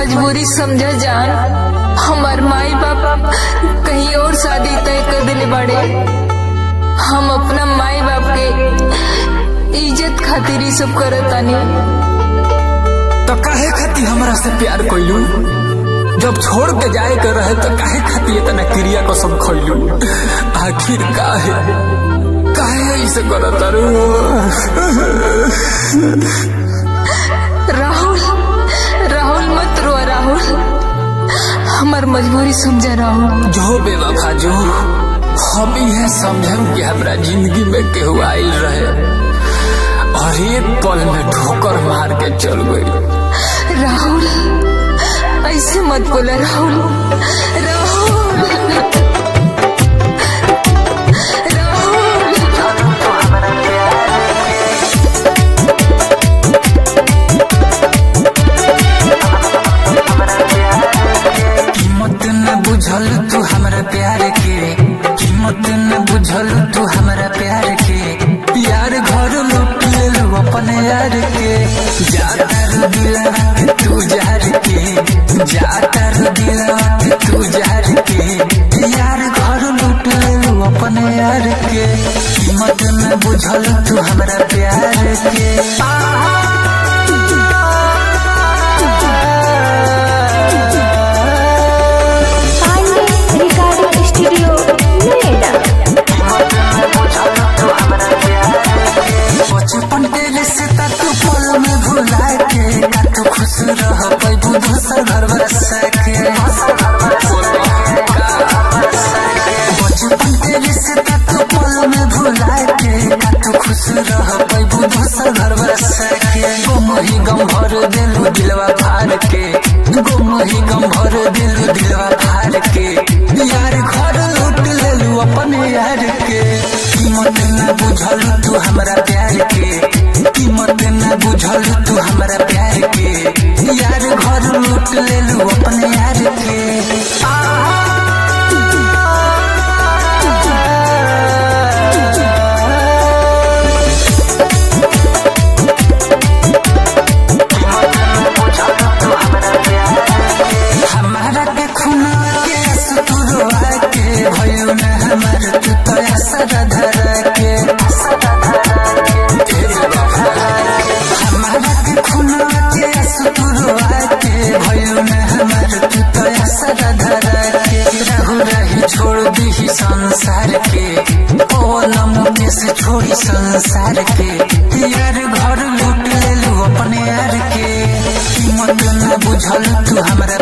मजबूरी समझ जान हमार माई बाप कहीं और शादी तय कर दिले बड़े हम अपना माई बाप के इज्जत खातिर ही सब करतानी तो काहे खाती हमरा से प्यार कइलू जब छोड़ के जाए के रहे तो काहे खाती इतना क्रिया को सब खइलू आखिर काहे काहे ऐसे करत रू राहुल राहुल मत रो राहुल हमार मजबूरी समझा राहुल जो बेवफा जो हम यह समझम कि हमरा जिंदगी में केहू आइल रहे और एक पल में ठोकर मार के चल गई राहुल ऐसे मत बोला राहुल राहुल राहुल कीमत न बुझल तू हमरा प्यार के कीमत न बुझल तू हमरा प्यार के प्यार घर लूट लेलू अपने यार के जाता रू दिलवा के तू जार के जाता रू दिलवा के तू जार के यार घर लूट लेलू अपने यार के कीमत न बुझल तू हमरा प्यार के पांडे रिकॉर्डिंग स्टूडियो नोएडा बचपन के रिश्ता तू पल में भुला के का तू खुश रह पैबू दूसर घर बसा के बचपन के रिश्ता तू पल में भुला के का तू खुश रह पैबू दूसर घर बसा के गुम ही गम भर दिलू दिलवा फाड़ के गुम ही गम भर दिलू दिलवा फाड़ के यार घर लूट लेलू अपने यार के कीमत न बुझल तू हमरा प्यार के कीमत न बुझल तू हमरा प्यार के यार घर लूट लेलू अपने यार के हमारा के खुना के सुतुरवा के भयो न हमार तू तो असर धरा के हमारा के खुना के सुतुरवा के भयो न हमार तू तो असर धरा के रहु रही छोड़ दी संसार के ओ नमुके से छोड़ी संसार के यार घर लूट लेलू अपने यार के कीमत न बुझल तू हमरा